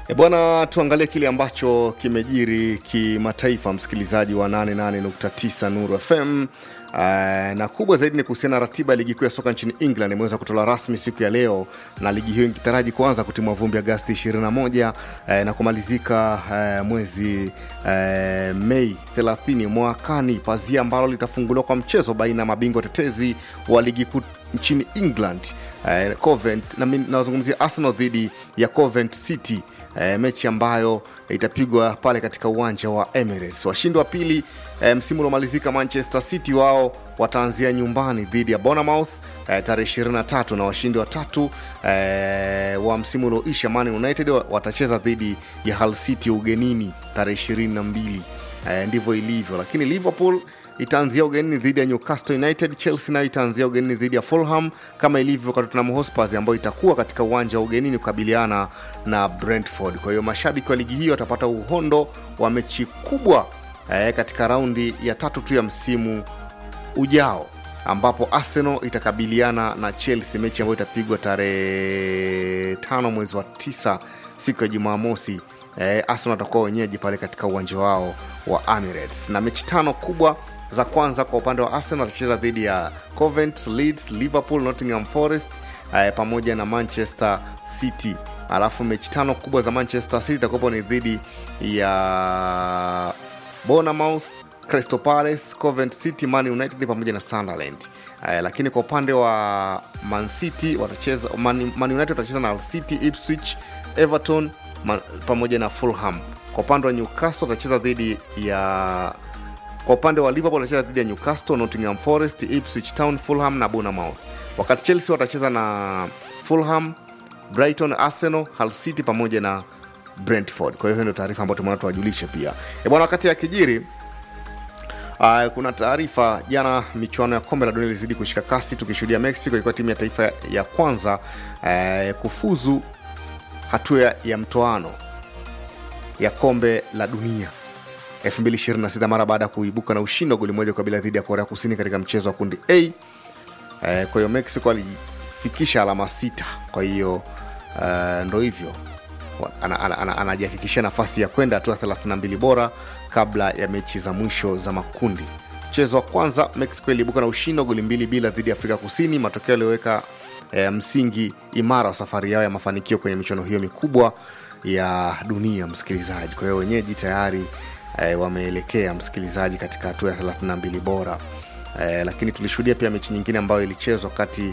E bwana, tuangalie kile ambacho kimejiri kimataifa, msikilizaji wa 88.9 Nuru FM. Uh, na kubwa zaidi ni kuhusiana na ratiba ya ligi kuu ya soka nchini England imeweza kutolewa rasmi siku ya leo, na ligi hiyo ikitaraji kuanza kutimua vumbi Agasti 21 uh, na kumalizika uh, mwezi uh, Mei 30 mwakani, pazia ambalo litafunguliwa kwa mchezo baina ya mabingwa tetezi wa ligi kuu nchini England uh, Covent, na nazungumzia Arsenal dhidi ya Covent City e, mechi ambayo itapigwa pale katika uwanja wa Emirates. Washindi wa pili e, msimu uliomalizika Manchester City wao wataanzia nyumbani dhidi ya Bournemouth e, tarehe 23 na washindi wa tatu e, wa msimu ulioisha Man United watacheza dhidi ya Hull City ugenini tarehe 22. E, ndivyo ilivyo, lakini Liverpool itaanzia ugenini dhidi ya Newcastle United. Chelsea nayo itaanzia ugenini dhidi ya Fulham kama ilivyo kwa Tottenham Hotspur ambayo itakuwa katika uwanja wa ugenini kukabiliana na Brentford. Kwa hiyo mashabiki wa ligi hiyo watapata uhondo wa mechi kubwa eh, katika raundi ya tatu tu ya msimu ujao ambapo Arsenal itakabiliana na Chelsea, mechi ambayo itapigwa tarehe tano mwezi wa tisa siku ya Jumamosi. Eh, Arsenal watakuwa wenyeji pale katika uwanja wao wa Emirates, na mechi tano kubwa za kwanza kwa upande wa Arsenal watacheza dhidi ya Covent, Leeds, Liverpool, Nottingham Forest eh, pamoja na Manchester City. Alafu mechi tano kubwa za Manchester City itakuwapo ni dhidi ya Bournemouth, Crystal Palace, Covent City, Man United pamoja na Sunderland. Eh, lakini kwa upande wa Man City watacheza Man, Man United watacheza na Hull City, Ipswich, Everton man, pamoja na Fulham. Kwa upande wa Newcastle watacheza dhidi ya kwa upande wa Liverpool watacheza dhidi ya Newcastle, Nottingham Forest, Ipswich Town, Fulham na Bournemouth. Wakati Chelsea watacheza na Fulham, Brighton, Arsenal, Hull City pamoja na Brentford. Kwa hiyo hiyo ndio taarifa ambayo tumeona tuwajulishe pia. E bwana, wakati ya kijiri Uh, kuna taarifa jana, michuano ya kombe la dunia ilizidi kushika kasi, tukishuhudia Mexico ikiwa timu ya taifa ya kwanza uh, kufuzu hatua ya mtoano ya kombe la dunia 2026 mara baada ya kuibuka na ushindi wa goli moja kwa bila dhidi ya Korea Kusini katika mchezo wa kundi A. E, kwa hiyo Mexico alifikisha alama sita. Kwa hiyo uh, ndo hivyo anajihakikishia ana, ana, ana nafasi ya kwenda hatua 32 bora kabla ya mechi za mwisho za makundi. Mchezo wa kwanza Mexico iliibuka na ushindi wa goli mbili bila dhidi ya Afrika Kusini, matokeo yaliyoweka e, msingi imara wa safari yao ya mafanikio kwenye michuano hiyo mikubwa ya dunia, msikilizaji. Kwa hiyo wenyeji tayari e, wameelekea msikilizaji katika hatua ya 32 bora e, lakini tulishuhudia pia mechi nyingine ambayo ilichezwa kati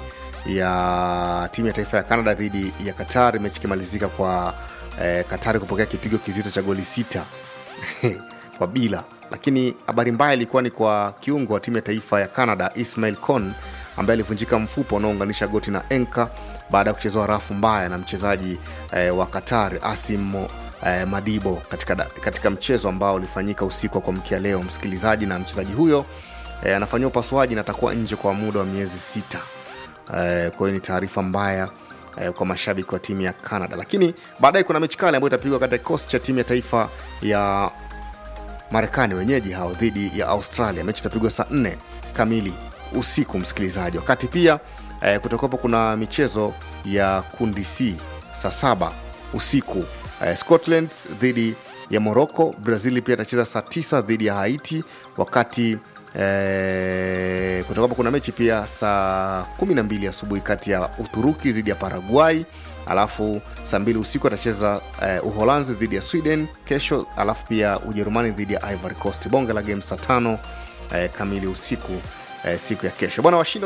ya timu ya taifa ya Canada dhidi ya Qatar, mechi ikimalizika kwa e, Qatar kupokea kipigo kizito cha goli sita kwa bila. Lakini habari mbaya ilikuwa ni kwa kiungo wa timu ya taifa ya Canada Ismail Kon ambaye alivunjika mfupa unaounganisha goti na enka baada ya kuchezewa rafu mbaya na mchezaji e, wa Qatar Asim eh, Madibo katika, katika mchezo ambao ulifanyika usiku wa kuamkia leo msikilizaji, na mchezaji huyo eh, anafanyiwa upasuaji na atakuwa nje kwa muda wa miezi sita. Eh, kwa hiyo ni taarifa mbaya eh, kwa mashabiki wa timu ya Canada, lakini baadaye kuna mechi kali ambayo itapigwa katika kikosi cha timu ya taifa ya Marekani wenyeji hao dhidi ya Australia. Mechi itapigwa saa nne kamili usiku msikilizaji, wakati pia eh, kutokapo kuna michezo ya kundi C saa saba usiku Uh, Scotland dhidi ya Morocco. Brazil pia itacheza saa tisa dhidi ya Haiti, wakati uh, kutoka kuna mechi pia saa 12 asubuhi kati ya Uturuki dhidi ya Paraguay, alafu saa mbili usiku atacheza uh, Uholanzi dhidi ya Sweden kesho, alafu pia Ujerumani dhidi ya Ivory Coast. Bonge la game saa tano uh, kamili usiku uh, siku ya kesho bwana washindi